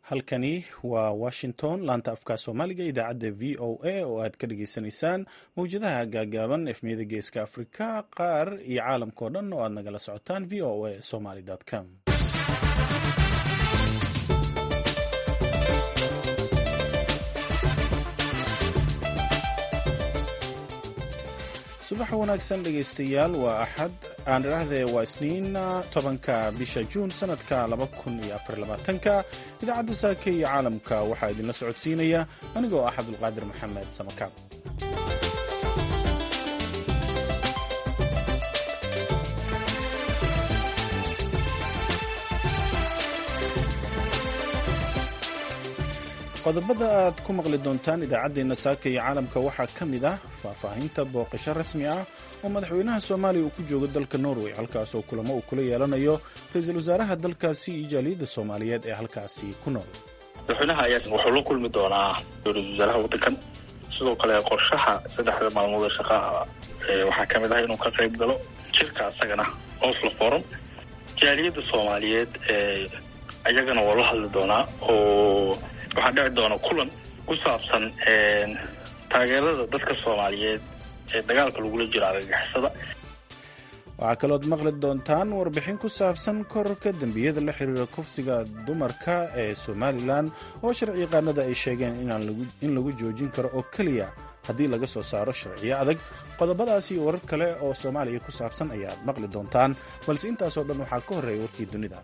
halkani waa washington laanta afka soomaaliga idaacadda v o a oo aad ka dhageysanaysaan mawjadaha gaagaaban efmiyada geeska afrika qaar iyo caalamkao dhan oo aad nagala socotaan v o a somaly com subax wanaagsan dhegaystayaal waa axad aan idhaahdee waa isniin tobanka bisha juun sanadka laba kun iyo afar labaatanka idaacadda saaka iyo caalamka waxaa idinla socodsiinaya anigoo ah cabdulqaadir maxamed samakaab qodobada aad ku maqli doontaan idaacaddeenna saaka iyo caalamka waxaa ka mid ah faahfaahinta booqasho rasmi ah oo madaxweynaha soomaaliya uu ku joogo dalka norway halkaasoo kulamo uu kula yeelanayo ra-iisul wasaaraha dalkaasi iyo jaaliyadda soomaaliyeed ee halkaasi ku nool madaxweynaha ayaa wuxuu la kulmi doonaa ra-isul wasaaraha waddankan sidoo kale qorshaha saddexda maalmood ee shaqaa waxaa ka mid ah inuu ka qayb galo jirka asagana oslo forum jaaliyadda soomaaliyeed ayagana waa la hadli doonaa oo waxaa dhici doona kulan ku saabsan taageerada dadka soomaaliyeed ee dagaalka lagula jiro argagixisada waxaa kalooad maqli doontaan warbixin ku saabsan kororka dembiyada la xiriira kufsiga dumarka ee somalilan oo sharciyaqaanada ay sheegeen in lagu joojin karo oo keliya haddii laga soo saaro sharciyo adag qodobadaasi warar kale oo soomaaliya ku saabsan ayaad maqli doontaan balse intaasoo dhan waxaa ka horreeya warkii dunida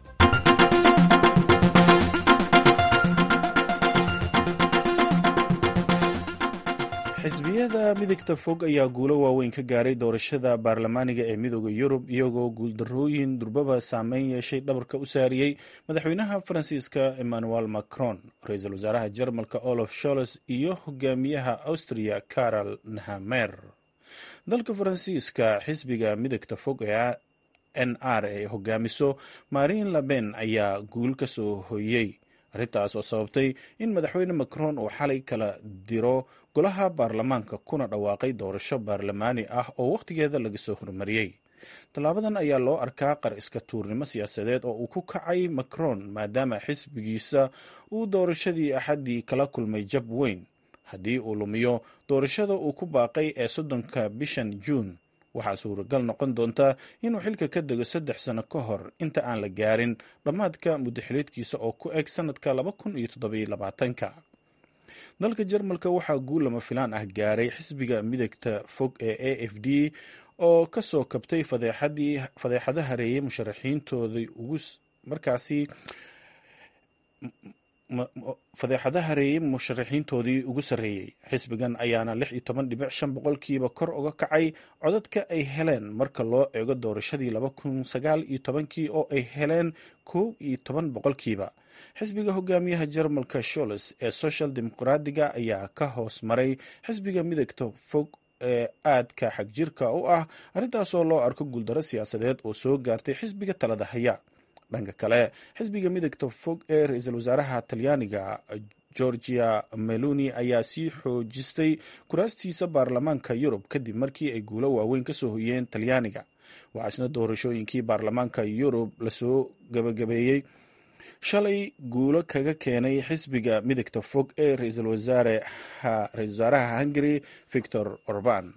xisbiyada midigta fog ayaa guulo waaweyn ka gaaray doorashada baarlamaaniga ee midooda yurub iyagoo guuldarooyin durbaba saameyn yeeshay dhabarka u saariyey madaxweynaha faransiiska emmanuel macron ra-iisul wasaaraha jarmalka olof sholes iyo hogaamiyaha austria carol nahamer dalka faransiiska xisbiga midigta fog ee n r ee hogaamiso marin laben ayaa guul ka soo hoyey arrintaas oo sababtay in madaxweyne macron uu xalay kala diro golaha baarlamaanka kuna dhawaaqay doorasho baarlamaani ah oo wakhtigeeda laga soo hormariyey tallaabadan ayaa loo arkaa qar iska tuurnimo siyaasadeed oo uu ku kacay macron maadaama xisbigiisa uu doorashadii axaddii kala kulmay jab weyn haddii uu lumiyo doorashada uu ku baaqay ee soddonka bishan juun waxaa suuragal noqon doonta inuu xilka ka dego saddex sano ka hor inta aan la gaarin dhammaadka muddaxileedkiisa oo ku eg sanadka laba kun iyo toddobylabaatanka dalka jarmalka waxaa guul lama filaan ah gaaray xisbiga midagta fog ee a f d oo ka soo kabtay fadeexado hareeyay musharaxiintoodii ugu markaasi fadeexada hareeyey musharaxiintoodii ugu sarreeyey xisbigan ayaana lix iyo toban dhibic shan boqolkiiba kor uga kacay codadka ay heleen marka loo eego doorashadii laba kun sagaal iyo tobankii oo ay heleen kow iyo toban boqolkiiba xisbiga hogaamiyaha jarmalka sholes ee social dimuqraadiga ayaa ka hoos maray xisbiga midagta fog ee aadka xagjirka u ah arrintaasoo loo arko guuldaro siyaasadeed oo soo gaartay xisbiga talada haya dhanka kale xisbiga midagta fog ee ra-iisul wasaaraha talyaaniga georgia meloni ayaa sii xoojistay kuraastiisa baarlamaanka yurub kadib markii ay guulo waaweyn ka soo hoyeen talyaaniga waxaa isna doorashooyinkii baarlamaanka yurub lasoo gabagabeeyey shalay guulo kaga keenay xisbiga midagta fog ee ra-iisul wasaaraha hungary victor orban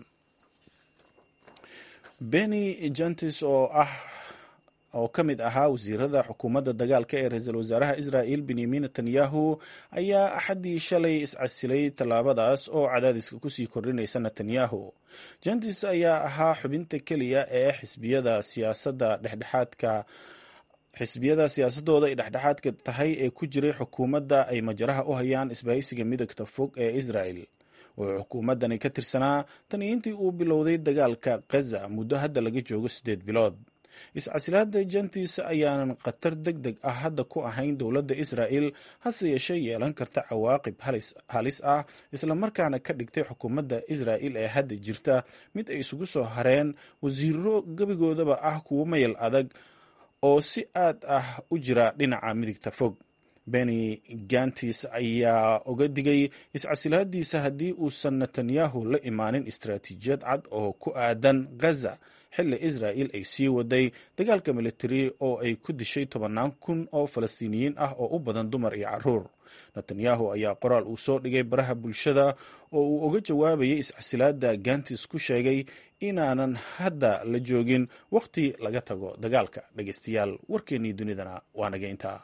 beni jantis oo ah oo ka mid ahaa wasiirada xukuumadda dagaalka ee ra-iisul wasaaraha israa'il benyamin netanyahu ayaa axaddii shalay iscasilay tallaabadaas oo cadaadiska kusii kordhinaysa netanyahu jantis ayaa ahaa xubinta keliya ee xisbiyada siyaasadda dhexdhexaadka xisbiyada siyaasadooda ay dhexdhexaadka tahay ee ku jiray xukuumadda ay majaraha u hayaan isbahaysiga midagta fog ee israel wuxuu xukuumaddani ka tirsanaa tan iyo intii uu bilowday dagaalka khaza muddo hadda laga joogo siddeed bilood iscasilaada jantis ayaanan khatar deg deg ah hadda ku ahayn dowladda israa'el hase yeeshee yeelan karta cawaaqib halis ah islamarkaana ka dhigtay xukuumadda israa'il ee hadda jirta mid ay isugu soo hareen wasiiro gebigoodaba ah kuwo mayal adag oo si aad ah u jira dhinaca midigta fog beni gantis ayaa uga digay iscasilaadiisa haddii uusan netanyahu la imaanin istaraatiijiyad cad oo ku aadan ghaza xilli israa'il ay sii waday dagaalka militari oo ay ku dishay tobannaan kun oo falastiiniyiin ah oo u badan dumar iyo caruur netanyahu ayaa qoraal uu soo dhigay baraha bulshada oo uu uga jawaabayay iscasilaada gantis ku sheegay inaanan hadda la joogin wakhti laga tago dagaalka dhegeystayaal warkeennii dunidana waa naga intaa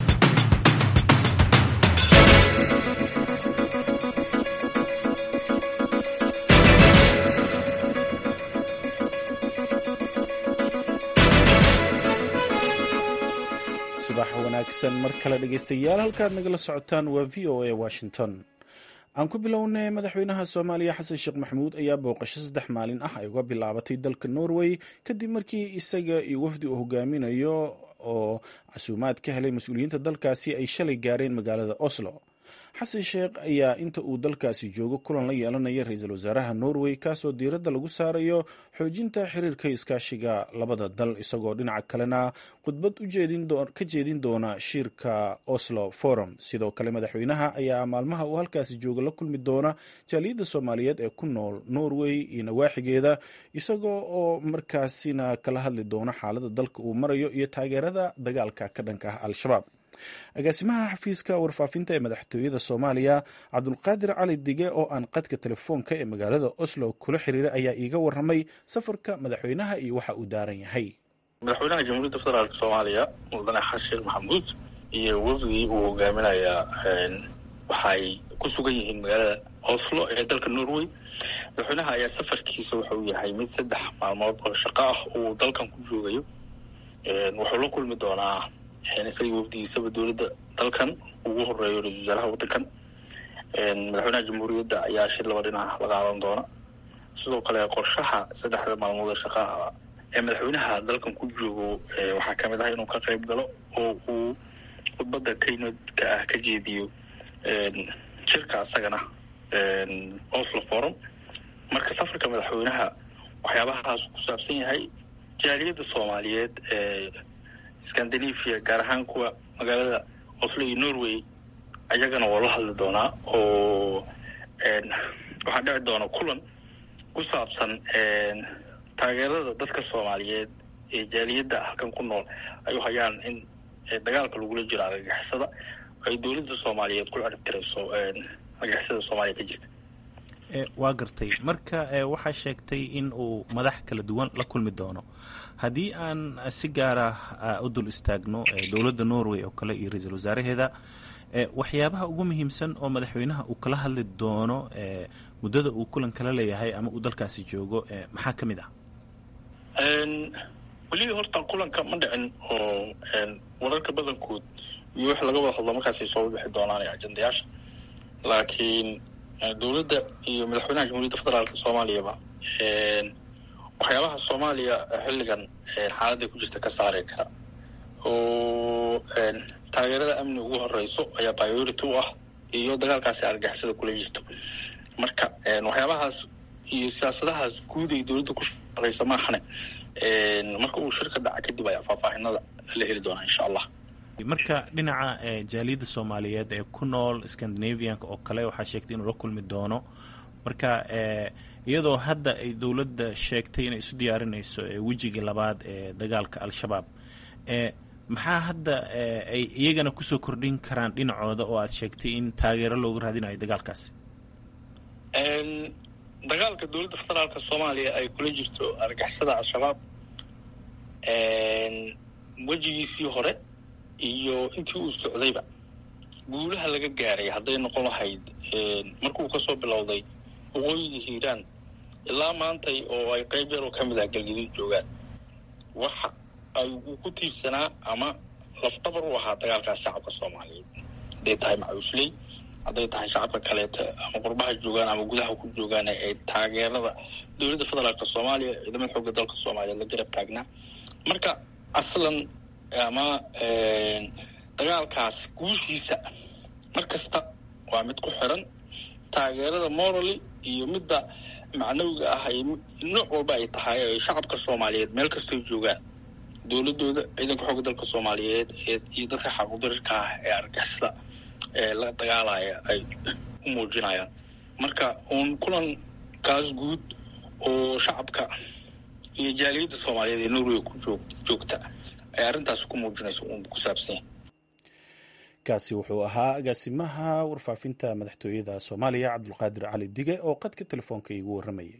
subax wanaagsan mar kale dhegeystayaal halkaad nagala socotaan waa v o a washington aan ku bilownay madaxweynaha soomaaliya xasan sheekh maxamuud ayaa booqasho saddex maalin ah ay uga bilaabatay dalka norway kadib markii isaga iyo wafdi uu hogaaminayo oo casuumaad ka helay mas-uuliyiinta dalkaasi ay shalay gaareen magaalada oslo xasan sheekh ayaa inta uu dalkaasi joogo kulan la yeelanaya ra-iisul wasaaraha norway kaasoo diiradda lagu saarayo xoojinta xiriirka iskaashiga labada dal isagoo dhinaca kalena khudbad ka jeedin doona shiirka oslo forum sidoo kale madaxweynaha ayaa maalmaha uu halkaasi jooga la kulmi doona jaaliyadda soomaaliyeed ee ku nool norway iyo nawaaxigeeda isagoo oo markaasina kala hadli doona xaalada dalka uu marayo iyo taageerada dagaalka ka dhanka ah al-shabaab agaasimaha xafiiska warfaafinta ee madaxtooyada soomaaliya cabdulqaadir cali dige oo aan qadka telefoonka ee magaalada oslo kula xiriiray ayaa iiga waramay safarka madaxweynaha iyo waxa uu daaran yahay madaxweynaha jamhuuriyadda federaalk soomaaliya mudane xasan sheekh maxamuud iyo wafdii uu hogaaminayaa waxay ku sugan yihiin magaalada oslo ee dalka norway madaxweynaha ayaa safarkiisa wuxuu yahay mid saddex maalmood oo shaqo ah uu dalkan ku joogayo wuxuu la kulmi doonaa isagii wafdigiisaba dowladda dalkan ugu horeeyo ra-isul wasaaraha waddankan madaxweynaha jamhuuriyadda ayaa shir laba dhinac la qaadan doona sidoo kale qorshaha saddexda maalmood ee shaqaa ee madaxweynaha dalkan ku joogo waxaa kamid ah inuu ka qayb galo oo uu khudbadda kaynodka ah ka jeediyo shirka asagana oslo forum marka safarka madaxweynaha waxyaabahaas ku saabsan yahay jaaliyadda soomaaliyeed ee scandinavia gaar ahaan kuwa magaalada oslo iyo norway ayagana waa la hadli doonaa oo waxaa dhici doona kulan ku saabsan taageerada dadka soomaaliyeed ee jaaliyadda halkan ku nool ay u hayaan in dagaalka lagula jiro argagixisada ay dowladda soomaaliyeed ku ciribtirayso argagixisada soomaaliya ka jirta waa gartay marka waxaa sheegtay in uu madax kala duwan la kulmi doono haddii aan si gaara u dul istaagno dowladda norway oo kale iyo ra-iisul wasaaraheeda waxyaabaha ugu muhiimsan oo madaxweynaha uu kala hadli doono muddada uu kulan kala leeyahay ama uu dalkaasi joogo maxaa ka mid ah weli horta kulanka ma dhicin oo wararka badankood iyo wix laga wada hadlo markaasay soo bixi doonaan ajendayaasha laakiin dowladda iyo madaxweynaha jamhuuriyadda federaalka soomaaliyaba waxyaabaha soomaaliya xilligan xaaladday ku jirta ka saari kara oo taageerada amni ugu horeyso ayaa priority u ah iyo dagaalkaasi argixisada kula jirto marka waxyaabahaas iyo siyaasadahaas guud ay dowladda ku shaqeysa maahane marka uu shirka dhaca kadib ayaa faahfaahinada la heli doonaa insha allah marka dhinaca jaaliyadda soomaaliyeed ee ku nool scandinavianka oo kale waxaa sheegtay inuu la kulmi doono marka iyadoo hadda ay dowladda sheegtay inay isu diyaarinayso wejigii labaad ee dagaalka al-shabaab maxaa hadda ay iyagana kusoo kordhin karaan dhinacooda oo aad sheegtay in taageero looga raadinayo dagaalkaasi dagaalka dowladda federaalka soomaaliya ay kula jirto argixisada al-shabaab wejigiisii hore iyo intii uu socdayba guulaha laga gaaray hadday noqon lahayd markuu kasoo bilowday waqooyiga hiiraan ilaa maantay oo ay qayb yaroo ka mid ah galgaduud joogaan waxa ay uu ku tiirsanaa ama lafdhabar u ahaa dagaalkaas shacabka soomaaliyeed hadday tahay macuusley hadday tahay shacabka kaleeta ama qurbaha joogaan ama gudaha ku joogaan ee taageerada dowladda federaalka soomaaliya ciidamada xoogga dalka soomaaliyeed la garab taagnaa marka aslan ama dagaalkaas guushiisa mar kasta waa mid ku xiran taageerada morally iyo midda macnawiga ah ay nooc walba ay tahay ay shacabka soomaaliyeed meel kastay joogaan dowladooda ciidanka xoogga dalka soomaaliyeed iyo dadka xaquudarirka ah ee argixisada ee la dagaalaya ay u muujinayaan marka uun kulankaas guud oo shacabka iyo jaaliyadda soomaaliyeed ee norway ku joog joogta ay arrintaas ku muujinayso uun ku saabsan yahay kaasi wuxuu ahaa agaasimaha warfaafinta madaxtooyada soomaaliya cabdulqaadir cali dige oo qadka telefoonka iigu warramayay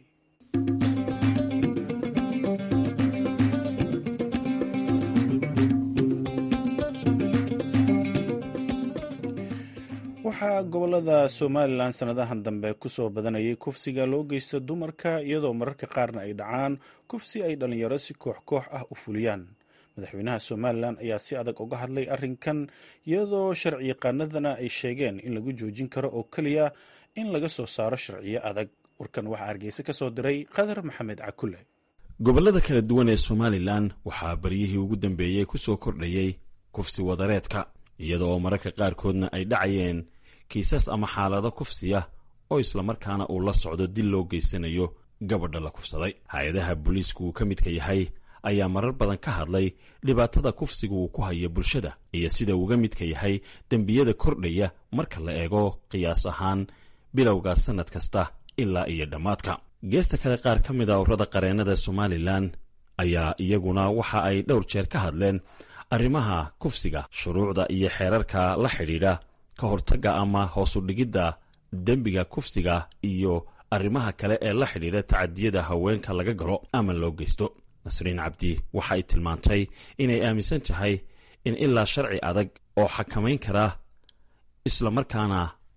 waxaa gobolada somalilan sanadahan dambe kusoo badanayay kufsiga loo geysto dumarka iyadoo mararka qaarna ay dhacaan kufsi ay dhallinyaro si koox koox ah u fuliyaan madaxweynaha somalilan ayaa si adag uga hadlay arrinkan iyadoo sharci yaqaanadana ay sheegeen in lagu joojin karo oo keliya in laga soo saaro sharciyo adag warkan waxaa hargeysa ka soo diray qadar maxamed cakule gobollada kala duwan ee somalilan waxaa baryihii ugu dambeeyey ku soo kordhayey kufsi wadareedka iyada oo mararka qaarkoodna ay dhacayeen kiisas ama xaalado kufsiya oo islamarkaana uu la socdo dil loo geysanayo gabadha la kufsaday hay-adaha booliisku uu ka midka yahay ayaa marar badan ka hadlay dhibaatada kufsiga uu ku hayo bulshada iyo sida uuga midka yahay dembiyada kordhaya marka la eego qiyaas ahaan bilowga sannad kasta ilaa iyo dhammaadka geesta kale qaar ka mid a urada qareennada somalilan ayaa iyaguna waxa ay dhowr jeer ka hadleen arrimaha kufsiga shuruucda iyo xeerarka la xidhiidha ka hortagga ama hoosudhigidda dembiga kufsiga iyo arrimaha kale ee la xidhiidha tacadiyada haweenka laga galo ama loo geysto nasriin cabdi waxa ay tilmaantay inay aaminsan tahay in ilaa sharci adag oo xakamayn kara islamarkaana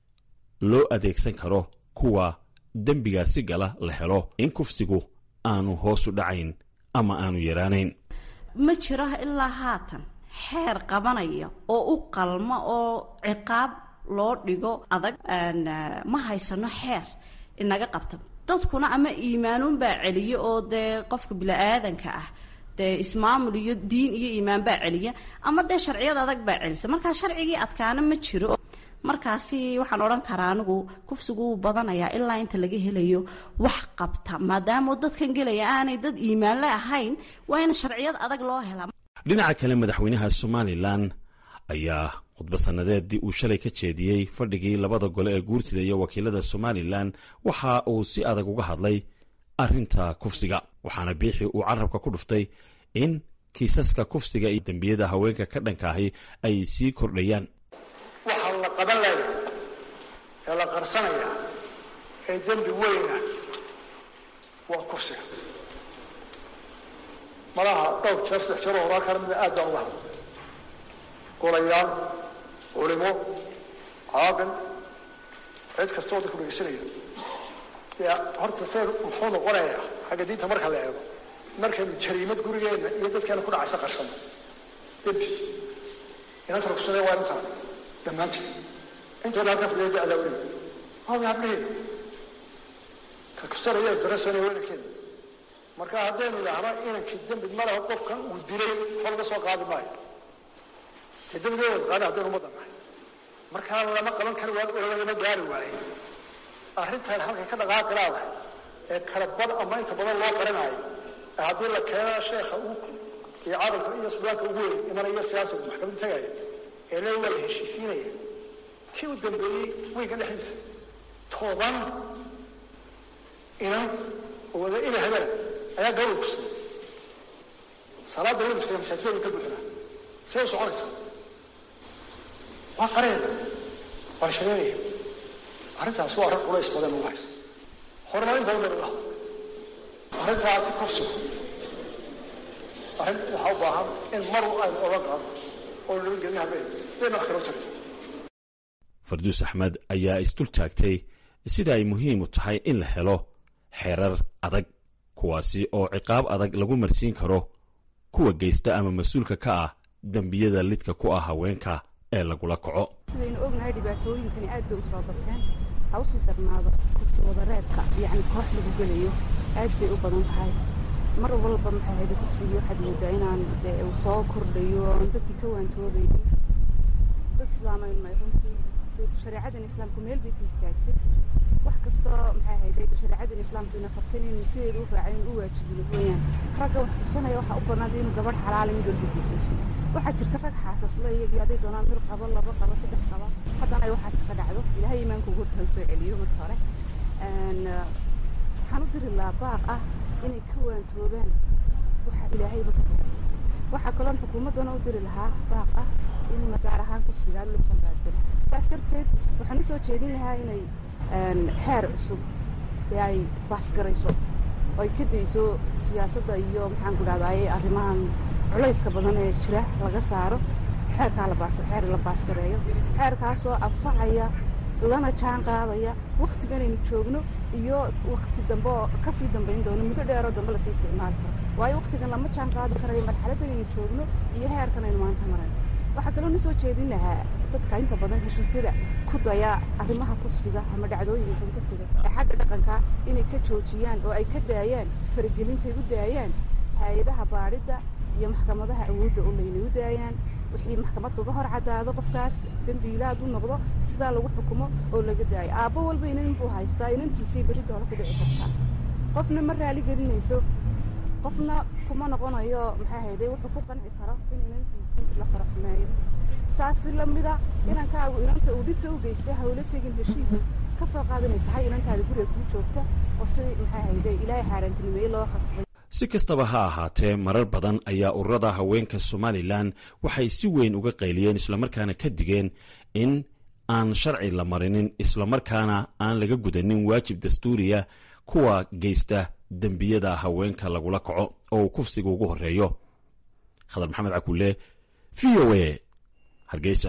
loo adeegsan karo kuwa dembigaasi gala la helo in kufsigu aanu hoosu dhacayn ama aanu yaraanayn ma jiro ilaa haatan xeer qabanaya oo u qalma oo ciqaab loo dhigo adag ma haysano xeer inaga qabta dadkuna ama iimaanuunbaa celiya oo dee qofka bini-aadanka ah dee ismaamul iyo diin iyo iimaan baa celiya ama dee sharciyada adag baa celisa markaa sharcigii adkaana ma jiro markaasi waxaan odhan karaa anigu kufsigu wuu badanayaa ilaa inta laga helayo wax qabta maadaama dadkan gelaya aanay dad iimaanle ahayn waa in sharciyad adag loo helaa dhinaca kale madaxweynaha somalilan ayaa khudba sannadeedii uu shalay ka jeediyey fadhigii labada gole ee guurtida iyo wakiilada somalilan waxa uu si adag uga hadlay arrinta kufsiga waxaana biixi uu carabka ku dhuftay in kiisaska kufsiga iyo dembiyada haweenka ka dhanka ahi ay sii kordhayaan waxaa la qaban layaa ee la qarsanayaa ee dembi weyna waa kufsiga malaha dhowr jeer saddex jeer oo horaa kala mida aad baan uga hadla golayaal culimo caaqil cid kastoo dadku dhegeysanaya dee horta see muxuu noqonayaa xagga diinta marka la eego markaynu jariimad gurigeenna iyo dadkeena ku dhacaysa qarsano dembi inanta rugsade waa intaa dhammaanteed intayna halkan fadhiya da-daa weliba waaba hablaheeda ka kusanaya darasana weynankeeda marka haddaynu idhaahno inankii dembi malaha qofkan uu dilay waxba laga soo qaadi maayo dee dembigeeda qaada haddaynu ummadda nahay markaa lama qaban kari waayo lagama gaari waaye arrintan halkay ka dhaqaaqi laadahay ee kala bad ama inta badan loo qaranayo ee haddii la keena sheekha uu iyo cadalka iyo sudaanka ugu weyn imanaya siyaasiga maxkamadda tagaya ee le waa la heshiisiinaya kii u dambeeyey weynka dhexdiisa toban inan oo wada ina habana ayaa gabadh kusiday salaada weliska masaajidada ka buuxinaa see u soconaysa waa qareeda waa shareeraya arrintaas waa arrin culays badan ugu haysa horumarin badan baynu la hadlay arrintaasi kufsigu arrin waxaa u baahan in mar aynu oga qaado oo loo gelin habeen bayna wax kala jirin farduus axmed ayaa isdul taagtay sida ay muhiim u tahay in la helo xeerar adag kuwaasi oo ciqaab adag lagu marsiin karo kuwa geysta ama mas-uulka ka ah dembiyada lidka ku ah haweenka ee lagula kaco sidaynu ognahay dhibaatooyinkani aad bay u soo bateen ha usii darnaado kufsi wadareedka yacni koox lagu gelayo aad bay u badan tahay mar walba maxay ahayd kufsigii waxaad moodaa inaan dee uu soo kordhayo oon dadkii ka waantoobaynin dad islaamaynu may runtii shareecadan islaamku meel bay ka istaagtay wax kastoo maxay ahayd shareecadan islaamku ina fartin in sideedu u raacin u waajibino weeyaan ragga wax xusanaya waxaa u banaantay inuu gabadh xalaala mid walba guursan waxaa jirta rag xaasasla iyagii hadday doonaan mid qabo laba qabo saddex qaba haddana ay waxaas ka dhacdo ilaahay iimaanka ugu horta soo celiyo marka hore waxaan u diri lahaa baaq ah inay ka waantoobaan waxa ilaahayba ka daa waxaa kaloon xukuumaddana u diri lahaa baaq ah in magaar ahaan kursigaa loo janbaadgalo saas darteed waxaan usoo jeedin lahaa inay xeer cusub ee ay baasgarayso oo ay ka dayso siyaasadda iyo maxaan ku dhahdaye arrimahan culayska badan ee jira laga saaro xeerkaa labaas xeer la baasgareeyo xeerkaasoo anfacaya lana jaan qaadaya waktiganaynu joogno iyo wakti dambe oo kasii dambayn doono muddo dheeroo dambe lasii isticmaali karo waayo waktigan lama jaan qaadi karayo marxaladdanaynu joogno iyo heerkan aynu maanta marayno waxaa kaloo na soo jeedin lahaa dadka inta badan heshiisyada ku daya arrimaha kursiga ama dhacdooyinkan kursiga ee xagga dhaqanka inay ka joojiyaan oo ay ka daayaan faragelintay u daayaan hay-adaha baadhidda iyo maxkamadaha awoodda oo laynay u daayaan wixii maxkamad kaga hor caddaado qofkaas dembiilaad u noqdo sidaa lagu xukumo oo laga daayo aabbo walba inan buu haystaa inantiisay berri doole ku dhici kartaa qofna ma raali gelinayso qofna kuma noqonayo maxaa hayday wuxuu ku qanci karo in inantiisii la faraxumeeyo saasi lamida inankaagu inanta uu dhibta u geystay hawlo tegin heshiis ka soo qaad inay tahay inantaada guriga kuu joogta oo si maxaa hayday ilaahay xaaraantinimeeye loo khasbay si kastaba ha ahaatee marar badan ayaa ururada haweenka somalilan waxay si weyn uga qayliyeen islamarkaana ka digeen in aan sharci la marinin islamarkaana aan laga gudanin waajib dastuuriya kuwa geysta dembiyada haweenka lagula kaco oo uu kufsiga ugu horeeyo khadar maxamed cakulle v o a hargeysa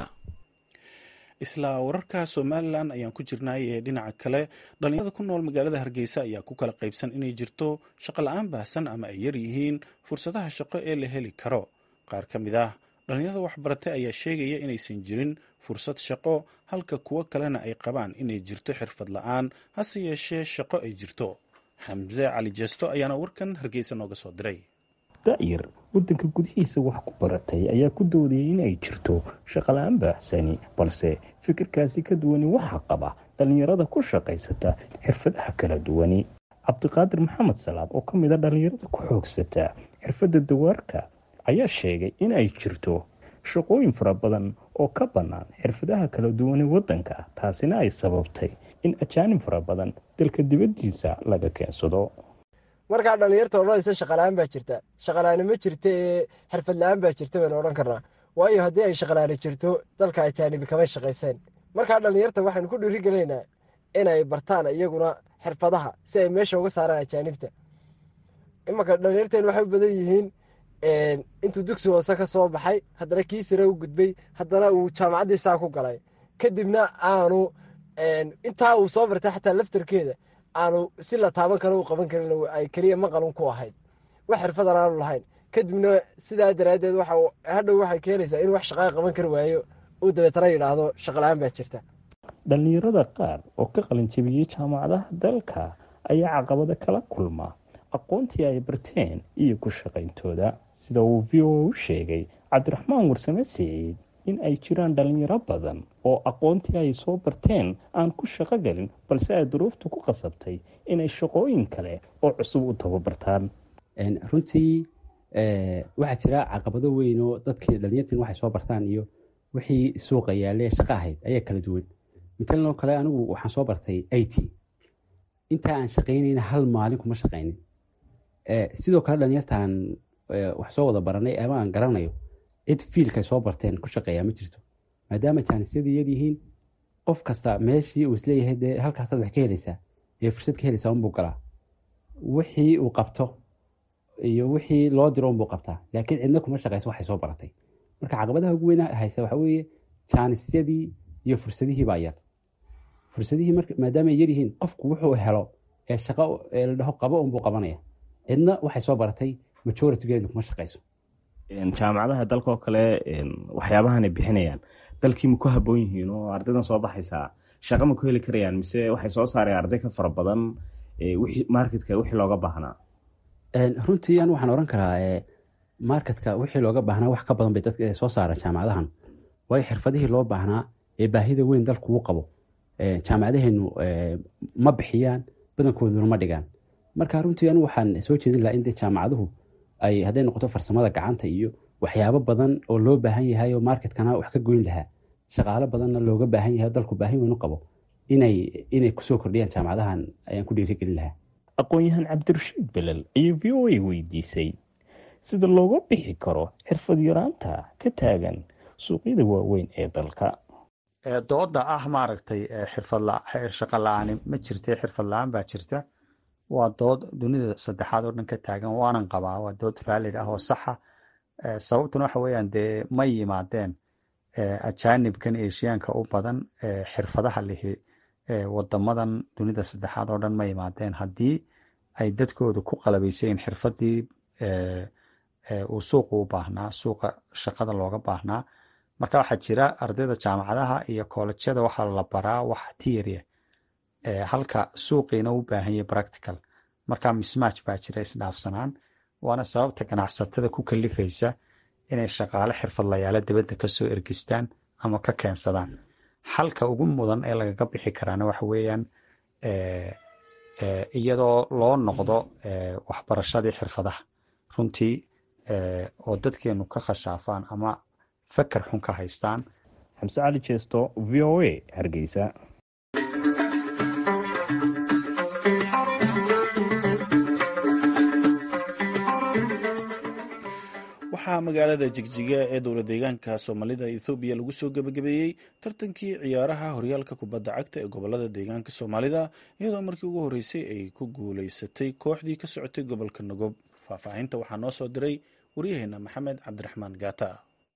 isla wararka somalilan ayaan ku jirnay ee dhinaca kale dhalinyarada ku nool magaalada hargeysa ayaa ku kala qaybsan inay jirto shaqo la-aan baahsan ama ay yar yihiin fursadaha shaqo ee la heli karo qaar ka mid ah dhalinyarada waxbaratay ayaa sheegaya inaysan jirin fursad shaqo halka kuwo kalena ay qabaan inay jirto xirfad la-aan hase yeeshee shaqo ay jirto xamse cali jeesto ayaana warkan hargeysa nooga soo diray da'yar waddanka gudihiisa wax ku baratay ayaa ku doodayay in ay jirto shaqala-aan baaxsani balse fikirkaasi ka duwani waxaa qaba dhallinyarada ku shaqaysata xirfadaha kala duwani cabdiqaadir maxamed salaad oo ka mid a dhallinyarada ku xoogsata xirfadda dawaarka ayaa sheegay in ay jirto shaqooyin fara badan oo ka bannaan xirfadaha kala duwane waddanka taasina ay sababtay in ajaanib fara badan dalka dibaddiisa laga keensado markaa dhallinyarta odhanaysa shaqala-aan baa jirta shaqalaani ma jirta ee xirfad la-aan baa jirta baynu odhan karnaa waayo haddii ay shaqalaani jirto dalka ajaanibi kamay shaqayseen markaa dhallinyarta waxaynu ku dhiirigelaynaa inay bartaan iyaguna xirfadaha si ay meesha uga saaraan ajaanibta imanka dhallinyarteen waxay u badan yihiin intuu dugsi hoose ka soo baxay haddana kii sare u gudbay haddana uu jaamacaddii saa ku galay kadibna aanu intaa uu soo bartay xataa laftarkeeda aanu si la taaban karo u qaban karin ay keliya maqalun ku ahayd wax xirfadan aanu lahayn kadibna sidaa daraaddeed hadhow waxay keenaysaa inuu wax shaqaa qaban kari waayo uu dabeetana yidhaahdo shaqala-aan baa jirta dhallinyarada qaar oo ka qalinjabiyey jaamacadaha dalka ayaa caqabada kala kulma aqoontii ay barteen iyo ku shaqayntooda sida uu v o u sheegay cabdiraxmaan warsame siciid in ay jiraan dhallinyaro badan oo aqoontii ay soo barteen aan ku shaqo gelin balse ay duruuftu ku qasabtay inay shaqooyin kale oo cusub u tababartaan runtii waxaa jira caqabado weyn oo dadkii dhalinyartiin waxay soo bartaan iyo wixii suuqa yaalee shaqo ahayd ayaa kala duwan matalan oo kale anigu waxaan soo bartay i t intaa aan shaqaynayna hal maalin kuma shaqaynin sidoo kale dhalinyartaan wax soo wada baranay ama aan garanayo cid fiilkay soo barteen ku shaqeeyaa ma jirto maadaama jaanisyadii yar yihiin qof kasta meeshii uu isleeyahay dee halkaasaad wax ka helaysaa ee fursad ka helaysaa unbuu galaa wixii uu qabto iyo wixii loo diro unbuu qabtaa laakiin cidna kuma shaqeyso waxay soo baratay marka caqabadaha ugu weyn haysa waxa weeye jaanisyadii iyo fursadihii baa yar fursadihii maadaama ay yar yihiin qofku wuxuu helo ee shaqo ee la dhaho qabo unbuu qabanaya cidna waxay soo baratay majoritygeedu kuma shaqeyso jaamacadaha dalka oo kale waxyaabahanay bixinayaan dalkii ma ku haboon yihiin oo ardaydan soo baxaysaa shaqa ma ku heli karayaan mise waxay soo saareen arday ka fara badan marketka wixii looga baahnaa runtii an waxaan oran karaa marketka wixii looga baahnaa wax ka badan bay dadka soo saareen jaamacadahan waayo xirfadihii loo baahnaa ee baahida weyn dalku uu qabo jaamacadaheenu ma bixiyaan badankooduna ma dhigaan marka runtii anu waxaan soo jeedin lahaa in de jaamacaduhu ay hadday noqoto farsamada gacanta iyo waxyaabo badan oo loo baahan yahay oo marketkana wax ka goyn lahaa shaqaalo badanna looga baahan yahay dalku baahin weyn u qabo inay inay kusoo kordhiyaan jaamacadahan ayaan ku dhiirigelin lahaa aqoon-yahan cabdirashiid belel ayaa v o a weydiisay sida looga bixi karo xirfad yaraanta ka taagan suuqyada waaweyn ee dalka dooda ah maaragtay xirfadshaqo la-aani ma jirta xirfad la-aan baa jirta waa dood dunida saddexaad oo dhan ka taagan waanan qabaa waa dood valid ah oo saxa sababtuna waxa weeyaan dee ma yimaadeen ajaanibkan eshiyaanka u badan xirfadaha lihi wadamadan dunida saddexaad oo dhan ma yimaadeen haddii ay dadkooda ku qalabaysayin xirfadii uu suuqa u baahnaa suuqa shaqada looga baahnaa marka waxaa jira ardayda jaamacadaha iyo koolejyada waxaa la baraa wax tiria halka suuqiina u baahanya practical marka mismatch baa jira isdhaafsanaan waana sababta ganacsatada ku kalifaysa inay shaqaale xirfadlayaalo dibadda kasoo ergistaan ama ka keensadaan xalka ugu mudan ee lagaga bixi karaana waxa weeyaan iyadoo loo noqdo waxbarashadii xirfadaha runtii oo dadkeenu ka khashaafaan ama fakar xun ka haystaan xamse cali jeesto v o a hargeysa waxaa magaalada jigjiga ee dowla deegaanka soomaalida ethoobiya lagu soo gebagabeeyey tartankii ciyaaraha horyaalka kubadda cagta ee gobolada deegaanka soomaalida iyadoo markii ugu horreysay ay ku guuleysatay kooxdii ka socotay gobolka nagob faahfaahinta waxaa noo soo diray waryaheena maxamed cabdiraxmaan gaata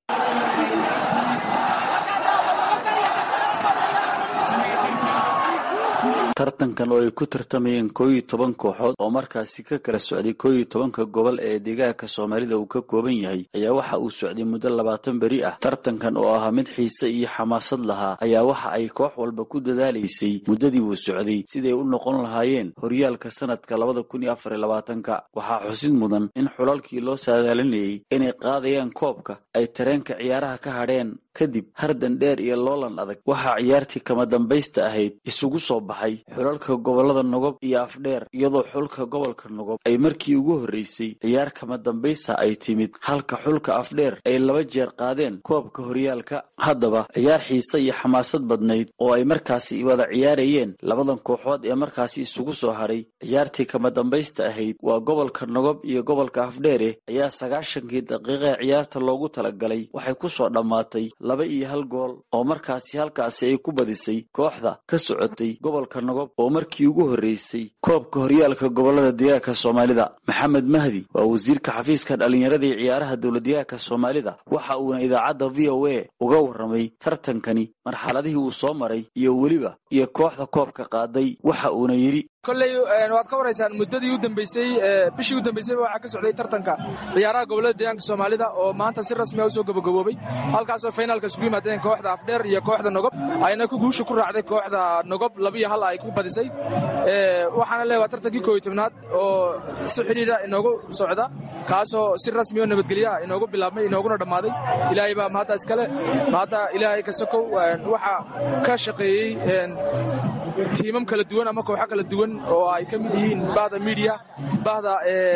tartankan oo ay ku tartamayeen koo iyo toban kooxood oo markaasi ka kala socday koo iyo tobanka gobol ee deegaanka soomaalida uu ka kooban yahay ayaa waxa uu socday muddo labaatan beri ah tartankan oo ahaa mid xiise iyo xamaasad lahaa ayaa waxa ay koox walba ku dadaalaysay muddadii uu socday siday u noqon lahaayeen horyaalka sanadka labada kun iyo afar iyo labaatanka waxaa xusid mudan in xulalkii loo saadaalinayay inay qaadayaan koobka ay tareenka ciyaaraha ka hadheen kadib hardan dheer iyo loolan adag waxaa ciyaartii kama dambaysta ahayd isugu soo baxay xulalka gobolada nogob iyo afdheer iyadoo xulka gobolka nogob ay markii ugu horreysay ciyaar kama dambaysta ay timid halka xulka afdheer ay laba jeer qaadeen koobka horyaalka haddaba ciyaar xiise iyo xamaasad badnayd oo ay markaasi wada ciyaarayeen labadan kooxood ee markaasi isugu soo hadhay ciyaartii kama dambaysta ahayd waa gobolka nogob iyo gobolka afdheere ayaa sagaashankii daqiiqae ciyaarta loogu talagalay waxay ku soo dhammaatay laba iyo hal gool oo markaasi halkaasi ay ku badisay kooxda ka socotay gobolka nogob oo markii ugu horreysay koobka horyaalka gobolada deegaanka soomaalida maxamed mahdi waa wasiirka xafiiska dhallinyarada iyo ciyaaraha dowladdeegaanka soomaalida waxa uuna idaacadda v o a uga warramay tartankani marxaladihii uu soo maray iyo weliba iyo kooxda koobka qaaday waxa uuna yidhi kolley waad ka waraysaan muddadii u dambeysay bishii u dambeysayba waxaa ka socday tartanka ciyaaraha gobolada deegaanka soomaalida oo maanta si rasmi a usoo gabagaboobay halkaasoo finaalka isugu yimaadeen kooxda afdheer iyo kooxda nogob ayna ku guusha ku raacday kooxda nogob labiyo hal ay ku badisay waxaana le waa tartankii kooiyo tobnaad oo si xidhiidha inoogu socda kaasoo si rasmi oo nabadgelyaha inoogu bilaabmay inooguna dhammaaday ilaahay baa mahadda iskale mahadda ilaahay ka sokow waxaa ka shaqeeyey tiimam kala duwan ama kooxo kala duwan oo ay ka mid yihiin bahda media bahda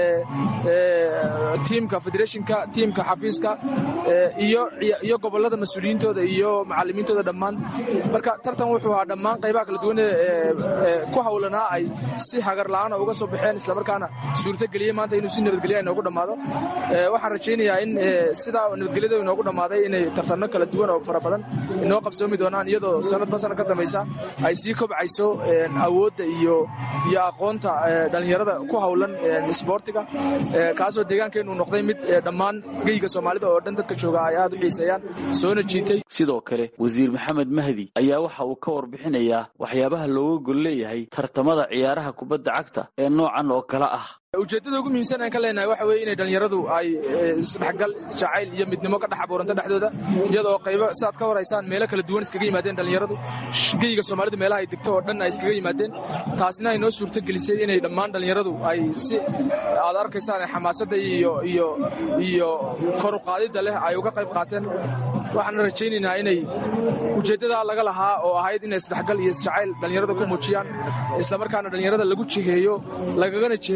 tiimka federationka tiimka xafiiska iyo gobolada mas-uuliyiintooda iyo macalimiintooda dhammaan marka tartan wuxuu ahaa dhammaan qaybaha kala duwan ee ku hawlanaa ay si hagar la'aana uga soo baxeen islamarkaana suurtageliyey maanta inuu si nabadgelya inoogu dhammaado waxaan rajaynayaa in sidaa nabadgelyada inoogu dhammaaday inay tartanno kala duwan oo fara badan inoo qabsoomi doonaan iyadoo sanadba sanad ka dambaysa ay sii kobcayso awoodda iyo iyo aqoonta dhallinyarada ku hawlan isboortiga kaasoo deegaankeennu noqday mid dhammaan geyga soomaalida oo dhan dadka jooga ay aad u xiiseeyaan soona jiitay sidoo kale wasiir maxamed mahdi ayaa waxa uu ka warbixinayaa waxyaabaha looga gol leeyahay tartamada ciyaaraha kubadda cagta ee noocan oo kale ah ujeeddada ugu muhiimsan aan ka leenahay waxa weeye inay dhallinyaradu ay isdhexgal isjacayl iyo midnimo ka dhex abuuranto dhexdooda iyadoo qaybo saaad ka waraysaan meelo kala duwan iskaga yimaadeen dhallinyaradu geyga soomaalidu meelaha ay degto oo dhan ay iskaga yimaadeen taasina ay noo suurto gelisay inay dhammaan dhallinyaradu ay si aad arkaysaan xamaasadda iyo iyo iyo koru qaadidda leh ay uga qayb qaateen waxaana rajaynaynaa inay ujeeddadaa laga lahaa oo ahayd inay isdhexgal iyo isjacayl dhallinyarada ku muujiyaan islamarkaana dhallinyarada lagu jiheeyo lagagana jiheeyo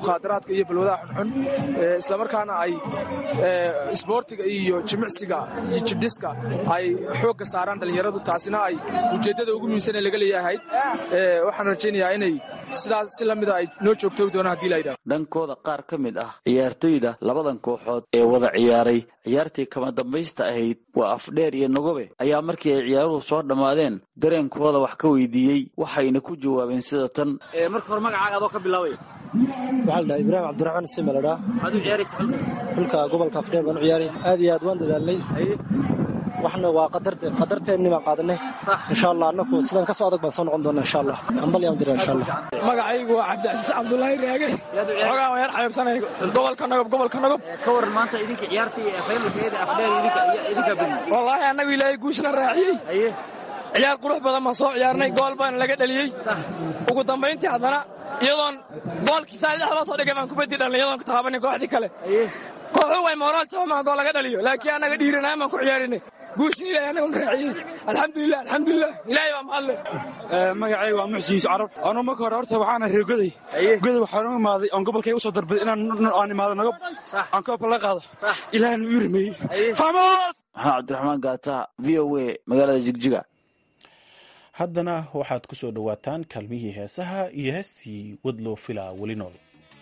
mukhaadaraadka iyo balwadaha xunxun islamarkaana ay isboortiga iyo jimicsiga iyo jidhiska ay xoogga saaraan dhallinyaradu taasina ay ujeeddada ugu muhiimsan ee laga leeyahay waxaan rajaynayaa inay sidaas si lamida ay noo joogtoogi doonaan hadii la yidhahdo dhankooda qaar ka mid ah ciyaartoyda labadan kooxood ee wada ciyaaray ciyaartii kama dambaysta ahayd waa afdheer iyo nagobe ayaa markii ay ciyaaruhu soo dhammaadeen dareenkooda wax ka weydiiyey waxayna ku jawaabeen sida tan marka hore magacaaga adoo ka bilaabaya waxaa la dhaha ibraahim cabdiraxmaan sima la dhaha waxaad u ciyaaraysa xulka xulka gobolka afdheer baan u ciyaaraya aad iyo aad waan dadaalnay waxna waa qadarteenni baan qaadanay insha allah annaku sidaan ka soo adag baan soo noqon doona insha allah ambal yaan dira insha allah magacaygu waa cabdicasiis cabdulaahi raage xogaa waan yar xaybsanay gobolka nagob gobolka nagob ka waran maanta idinka ciyaartii faynalkeeda afdheer idinka badi wallaahi annagu ilaahay guushna raaciyey ciyaar qurux badan baan soo ciyaarnay gool baana laga dheliyey ugu dambayntii haddana iyadoon goolkii saa dhexda soo dhigay baan kubadii dhalnay iyadoon ka taabanin kooxdii kale kooxu way moraal jabama gool laga dhaliyo laakiin annaga dhiiranaan baan ku ciyaarinay guushin ilahay anaguna raaciyey alxamdulilah alxamdulilah ilaahay baa mahadle magacayga waa muxsin yuusuf carab anuu marka hore horta waxaana reer goday goday waxaan u imaaday oon gobolkayga usoo darbaday inaan aan imaado nagob aan koobka la qaado ilaahna uu rimeeyey maxaa cabdiraxmaan gaata v o a magaalada jigjiga haddana waxaad ku soo dhowaataan kaalmihii heesaha iyo heestii wadloo filaa weli nool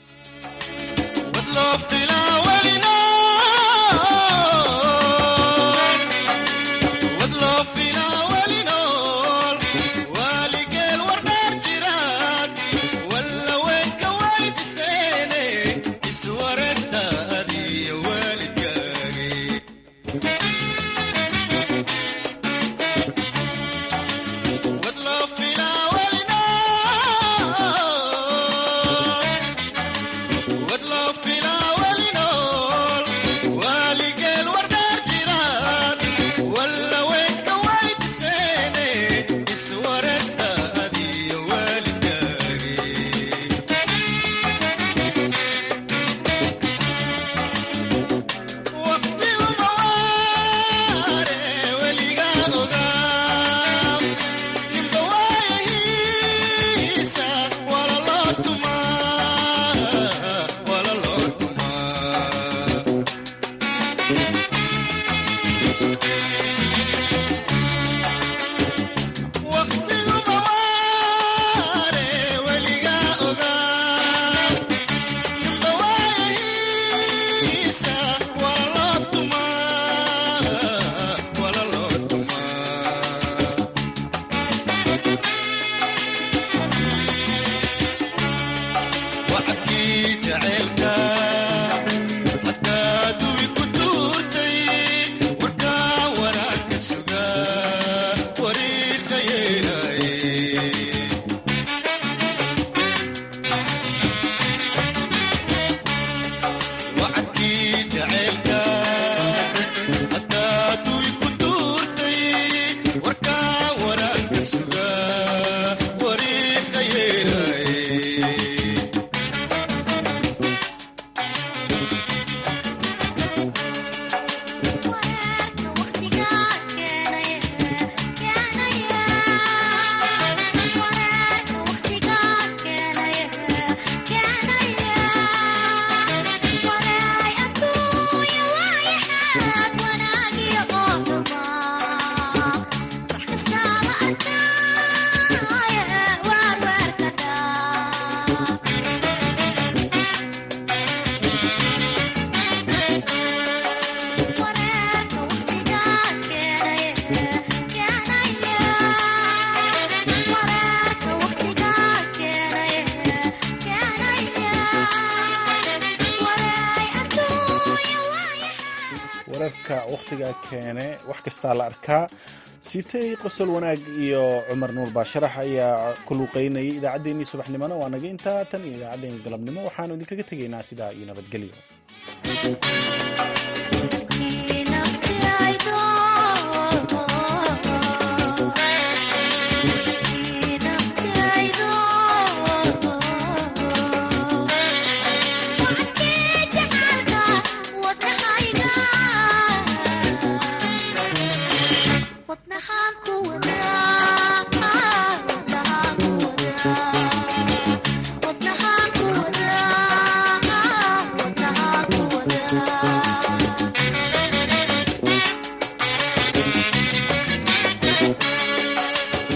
wararka wakhtiga keene wax kastaa la arkaa sitay qosol wanaag iyo cumar nuur baasharax ayaa ku luuqeynayay idaacaddeenii subaxnimona waa naga intaa tan iyo idaacaddeen galabnimo waxaanu idinkaga tegaynaa sidaa iyo nabadgelyo Thank you.